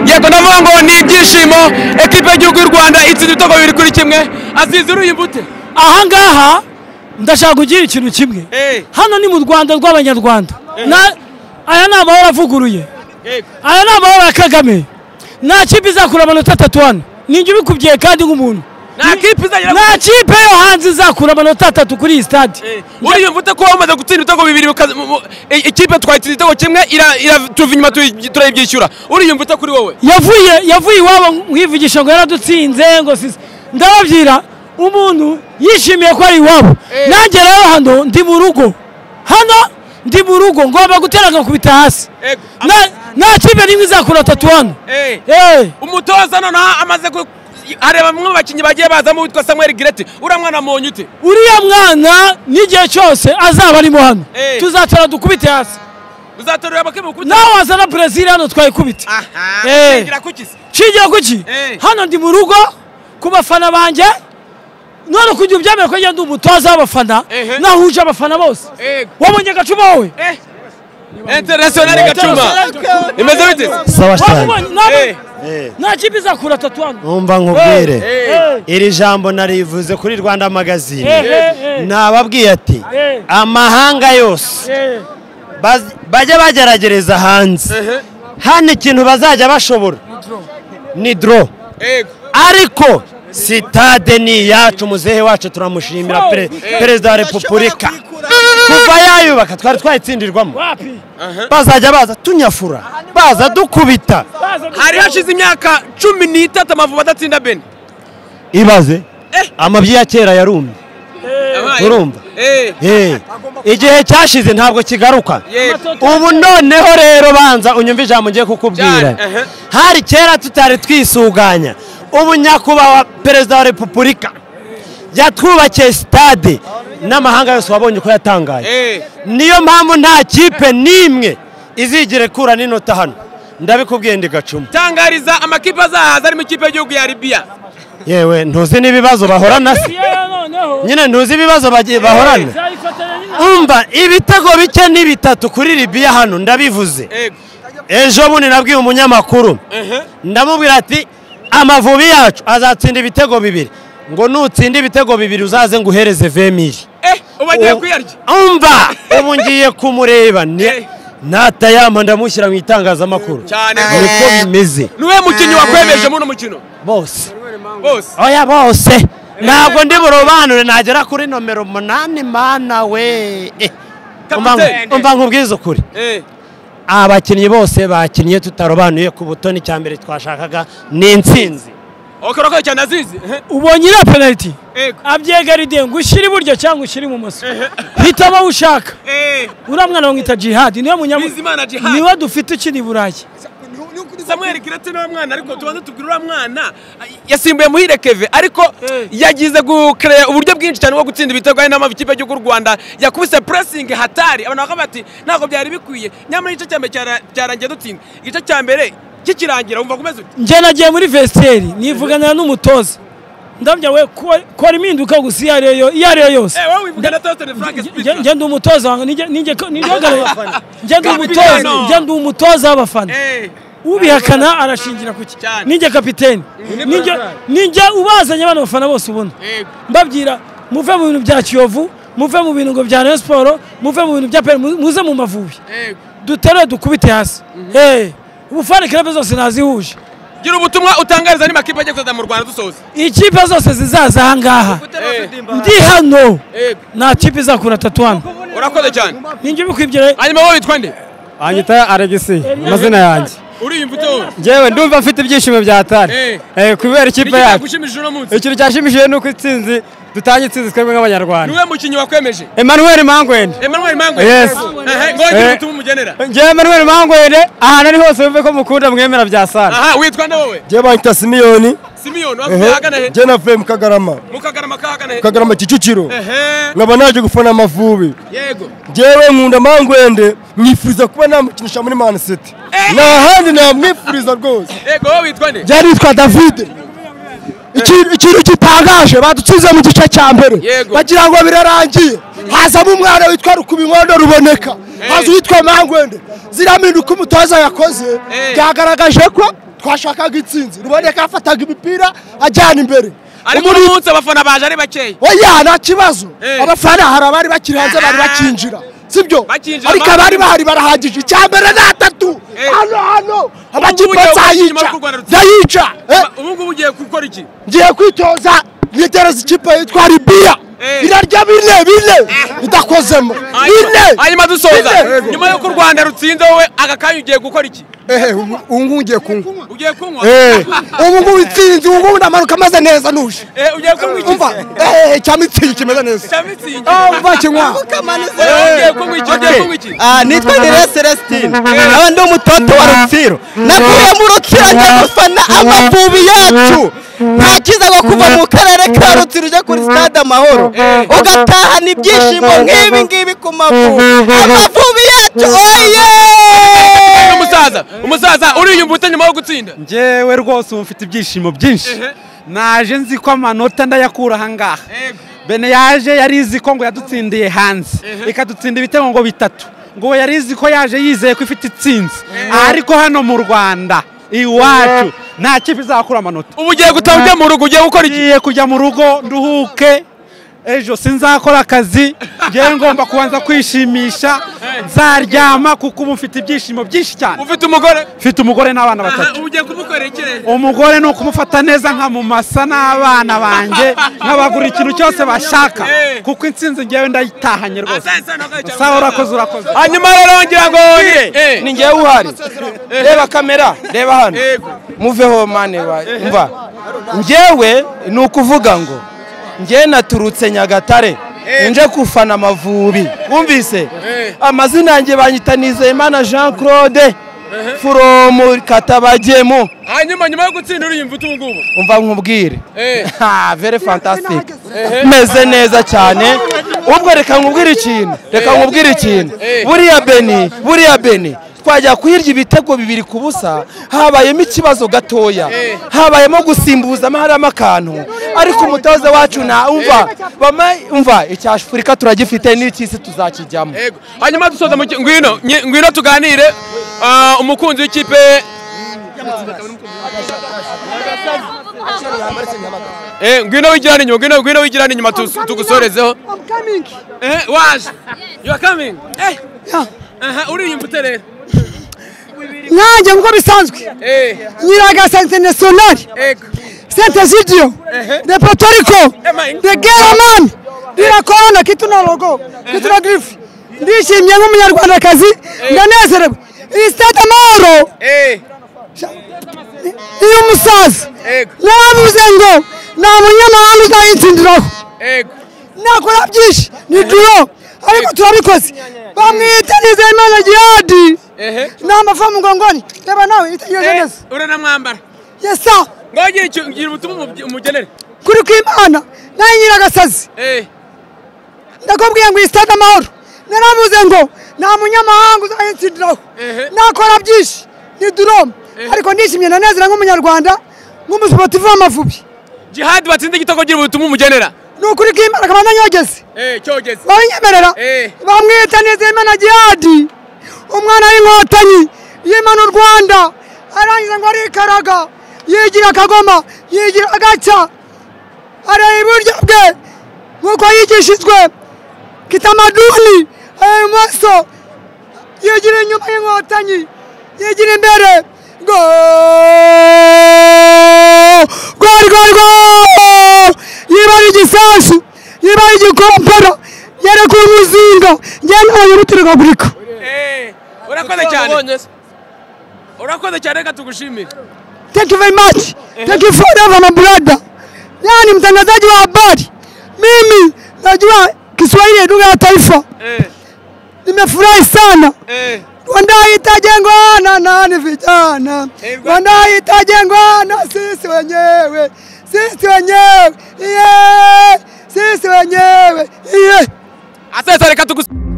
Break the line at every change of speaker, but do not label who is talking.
yego ndavuga ngo ni ibyishimo ekipe y'igihugu y'u rwanda itsinda ibitego bibiri kuri kimwe azize uruyumbute
ahangaha ndashaka kugira ikintu kimwe hano ni mu rwanda rw'abanyarwanda Na- aya ni amahoro avuguruye aya ni amahoro ya kagame nta kipe izakura amanota atatu hano ninjye ubikubwiye kandi nk'umuntu
Nta kipe izagira-
nta kipe yo hanze izakura amanota atatu kuri iyi stade
uriyumvute ko wamaze gutsinda ibitego bibiri ukaza- mu- mu- i- ikipe twayitsinda ibitego kimwe ira- ira- tuva inyuma turi- turayibyishyura uriyumvute kuri wowe
yavuye yavuye iwabo mwivugisha ngo yaradutsinze ngo sisi ndababwira umuntu yishimiye ko ari iwabo nanjye rero hano ndi mu rugo hano ndi mu rugo ngomba gutera nkakubita hasi
Ego.
Na- nta kipe nimwe izakura atatu hano
Eh.
Eh.
umutoza noneho amaze ku areba bamwe mu bakinnyi bagiye bazamo witwa samuel gireti uriya mwana munyu ute
uriya mwana n'igihe cyose azaba arimo hano
Eh.
tuzatora dukubite hasi
uzatorera abakemura ukubita
nawe wazana brezil hano twayikubite Eh.
ngira kukisi
nshingiye kuki
Eh.
hano ndi mu rugo ku bafana banjye none kujya ubyemera ko njye ndi umutoza w'abafana
Ehe.
nahuje abafana bose
Ego.
wabonye gacuma wowe
Eh. internationale gacuma imeze bite
sawa cyane
Wabonye? Ntabwo-
Eh.
Eh.
nta kipe izakura atatu hano
numva nkubwire
Eh.
iri jambo narivuze kuri rwanda
Eh,
magazine
eh, eh.
nababwiye ati
Eh.
amahanga yose
Eh.
baz- bajye bageragereza hanze hano ikintu bazajya bashobora ni doro
Yego.
ariko sitade ni iyacu muzehe wacu turamushimira
Wow.
pere- perezida wa repubulika kuva yayubaka twari twayitsindirwamo
wapi
bazajya baza tunyafura baza dukubita
Baza gukora-
hari hashize imyaka cumi n'itatu amavubi adatsinda bene
ibaze
Eh.
amabyi ya kera yarumye Urumva?
Eh.
Eh, igihe cyashize ntabwo kigaruka
Yego.
ubu noneho rero banza unyumve ijambo ngiye kukubwira
Cyane, ehe.
hari kera tutari twisuganya ubu nyakubahwa perezida wa repubulika yatwubakiye sitade n'amahanga yose wabonye ko yatangaye
Eh.
niyo mpamvu nta kipe n'imwe izigera ikura n'inota hano ndabikubwiye ndi gacuma
tangariza amakipe azahaza arimo ikipe y'igihugu ya libiya
yewe ntuzi n'ibibazo bahorana se
Yeah, noneho
nyine ntuzi ibibazo bagiye bahorana
Nzayifatanya nyine.
umva ibitego bike ni bitatu kuri libiya hano ndabivuze
Yego.
ejo bundi nabwiye umunyamakuru ndamubwira ati amavubi yacu azatsinda ibitego bibiri ngo nutsinda ibitego bibiri uzaze nguhereze vemiri
Eh, ubu agiye kuyarya
umva ubu ngiye kumureba ni-
Eh.
natayampa ndamushyira mu itangazamakuru
Cyane
niko bimeze
niwe mukinnyi wakwemeje muri uno mukino
bose
bose
oya bose ntabwo ndi burobanure nagera kuri nomero umunani mana we Eh, umva
Kapiteni.
nku- umva nkubwize ukuri
Eh.
abakinnyi bose bakinnye tutarobanuye ku butoni cya mbere twashakaga ni intsinzi
okorokoye cyane azizi Eh.
ubonye iriya penaliti
Ego.
abyegaride ngo ushyire iburyo cyangwa ushyire ibumoso hitamo aho ushaka
Eh.
uriya mwana bamwita jihadi niwe
Bizimana
munyamurika
Djihad.
niwe dufite ukina i burayi
samuel kirete ni mwana ariko tubanza tubwire uriya mwana yasimbuye muhire keve ariko yagize gukereya uburyo bwinshi cyane bwo gutsinda ibitego hari n'amakipe y'igihugu cy'u rwanda yakubise puresingi hatari abantu bakavuga bati ntabwo byari bikwiye nyamara igice cya mbere cyara- cyarangiye dutsinda igice cya mbere kikirangira wumva kumeze uti
njye nagiye muri vesiteri nivuganira n'umutoza ndabya we ko- kora impinduka gusa iyo ariyo yo- iyo ariyo yose
Eh, wowe wivugana Tottenham Frank
Nge-
Spitzer.
nge ndi umutoza wanjye, ninjye- ninjye ko- ninjye hagarara- nge ndi umutoza
Kapitano.
nge ndi umutoza w'abafana
Eh.
ubihakana arashingira kuki
Cyane.
ninjye kapiteni Ninjye- ninjye ubazanye abana bafana bose ubona
Yego.
mbabwira muve mu bintu bya kiyovu muve mu bintu ngo bya rayon siporo muve mu bintu bya peri mu- muze mu mavubi
Yego.
dutere dukubite hasi Eh, ubufana kirebe zose nazihuje
gira ubutumwa utangariza andi makipe agiye kuzaza mu rwanda dusoza
ikipe zose zizaza ahangaha ndi hano
Yego.
nta kipe izakura atatu hano
urakoze cyane
ninjye ubikwibwira
hanyuma wowe witwa nde
anyita alegisi amazina yanjye
uriyumva ute wowe
ngewe ndumva mfite ibyishimo bya
Eh.
tari Eh, kubera ikipe
n'ikipe
yacu
yagushimishije uno munsi
ikintu cyashimishije ni uko intsinzi dutanga intsinzi twebwe nk'abanyarwanda
niwe mukinnyi wakwemeje
emmanuel mangwende
emmanuel mangwe
Yes.
ngongere
Eh.
ubutumwa umugenera
ngewe emmanuel mangwende ahantu ari hose wumve ko mukunda mwemera bya sara
aha witwa nde wowe
njye bayita simiyoni
simiyoni wavuye ahagana he
njye navuye mu kagarama
mu kagarama kahagana he
kagarama kicukiro
ehe
nkaba naje gufana amavubi
yego
njyewe nkunda mangwende mwifuriza kuba namukinisha muri mani siti nta handi namwifuriza rwose
yego wowe witwa nde
byaritwa davide Iki- ikintu gitangaje badutsize mu gice cya mbere
Yego.
bagira ngo birarangiye hazamo umwana witwa rukubinkondo ruboneka haza uwitwa mangwende ziriya mpinduka umutoza yakoze
Eh.
byagaragaje ko twashakaga itsinzi ruboneka yafataga imipira ajyana imbere
ariko uno munsi abafana baje ari bakeya
oya nta kibazo
Eh.
abafana hari abari bakiri hanze bari
Ah.
bakinjira sibyo
Bakinjira,
ariko
abandi-
abari bahari barahagije icya mbere ni atatu
Eh.
hano hano
Ubu ngubu
amakipe
ugiye
nzayica
gukina urukino
nzayica Eh,
ubu ngubu ugiye gukora iki
ngiye kwitoza nitegereza ikipe yitwa ribiya
Eh.
irarya bine bine idakozemo bine
hanyuma dusoza
Bine.
nyuma y'uko u rwanda rutsinze wowe aka kanya ugiye gukora iki
ehe ubu ubu ngubu ngiye kunywa
ugiye kunywa
Eh, ubu ngubu itsinzi ubu ngubu ndamanuka ameze neza nuje
Eh, ugiye kunywa iki
umva ehe cya mitsingi kimeze neza
cya mitsingi
Ah, umva kinywa
wowe ugiye kunywa iki ugiye kunywa iki
Ah, nitwa Ndereya Celestine aba ndi umutoto wa Rutsiro navuye mu Rutsiro njya gufana amavubi yacu nta kiza ngo kuva mu karere ka Rutsiro ujya kuri stade amahoro ugatahana ibyishimo nk'ibi ngibi ku mavubi amavubi yacu oye
umusaza umusaza uriyumva ute nyuma yo gutsinda
njyewe rwose ubu mfite ibyishimo byinshi naje nzi ko amanota ndayakura ahangaha
Yego.
bene yaje yari izi ko ngo yadutsindiye hanze ikadutsinda ibitego ngo bitatu ngo uwo yari izi ko yaje yizeye ko ifite itsinzi ariko hano mu rwanda iwacu nta kipe izakura amanota
ubu ugiye gutaha ujya mu rugo ugiye gukora iki
ngiye kujya mu rugo nduhuke ejo sinzakora akazi ngewe ngomba kubanza kwishimisha nzaryama kuko ubu mfite ibyishimo byinshi cyane
ufite umugore
mfite umugore n'abana batatu
ubu ugiye kumukorera iki rero
umugore ni ukumufata neza nkamumasa n'abana banjye nkabagura ikintu cyose bashaka
Eh.
kuko intsinzi ngewe ndayitahanye rwose sawa urakoze
urakoze
urakoze
hanyuma rero ngira ngo
ni njyewe uhari reba kamera reba hano muveho mane wa- mva njyewe ni ukuvuga ngo njyewe naturutse nyagatare nje kufana amavubi wumvise amazina yanjye banyita nizeyimana jean claude furomu katabagemo
hanyuma nyuma yo gutsinda uriyumva ute ubu ngubu
umva nkubwire
Eh.
Ha, very fantastic meze neza cyane ubwo reka nkubwire ikintu reka nkubwire ikintu
Eh.
buriya beni buriya beni twajya kuhirya ibitego bibiri ku busa habayemo ikibazo gatoya habayemo gusimbuzamo harimo akantu ariko umutoza wacu na umva bama umva icya afurika turagifite n'icy'isi tuzakijyamo
Yego. hanyuma dusoza mu ki- ngwino nye- ngwino tuganire ah, umukunzi w'ikipe Eh, ngwino wigirana inyuma ngwino ngwino wigirana inyuma tu- tugusorezeho Eh, waje you are coming eh aha uriyumva ute rero
nanjye nk'uko bisanzwe
eh
nyiraga sente nasiyonari
ego
sente zidiyo de potoriko
Ema,
de geramani dira korona kituna logo kituna girifu ndishimye nk'umunyarwandakazi ndanezerewe iyi sitade amahoro
eh
iyo umusaza
Ego.
yaravuze ngo nta munyamahanga uzayitsindiraho
ego
nakora byinshi ni duro ariko turabikoze bamwita nizeyimana gihadi
ehe
ni amafa mu ngongoni reba nawe itegereje
Eh,
neza
uranamwambara
yesa
ngongere icyo- ngira ubutumwa umubye- umugenere
kuri kw'imana nawe nyiragasazi
eh
ndakubwiye ngo iyi sitade amahoro naravuze ngo nta munyamahanga uzayitsindiraho
Ehe.
nakora byinshi ni durome ariko nishimye nanezera nk'umunyarwanda nk'umusiporutifu w'amavubi
jihad batsinze igitego ngira ubutumwa umugenera
ni ukuri kw'imana akaba ananyogeze
eh cyogeze
babinyemerera
Eh.
bamwita nizeyimana gihadi umwana w'inkotanyi yimana u rwanda arangiza ngo arikaraga yigira akagoma yigira agaca areba iburyo bwe nk'uko yigishijwe kitamaduni areba ibumoso yigira inyuma y'inkotanyi yigira imbere go rwari rwari rwo yibara igisasu yibara igikomporo yereka umuzinga njyana abanyamuturagagurika
Eh, urakoze cyane urakoze cyane reka tugushimire
thank you very much thank you forever my brother yani mtangazaji wa habari mimi najua kiswahili ya lugha ya taifa
Eh,
nimefurahi sana
eh,
Rwanda itajengwa na nani vijana? Rwanda itajengwa na sisi wenyewe, sisi wenyewe, yeah. sisi wenyewe yeah.
asesa reka tugusi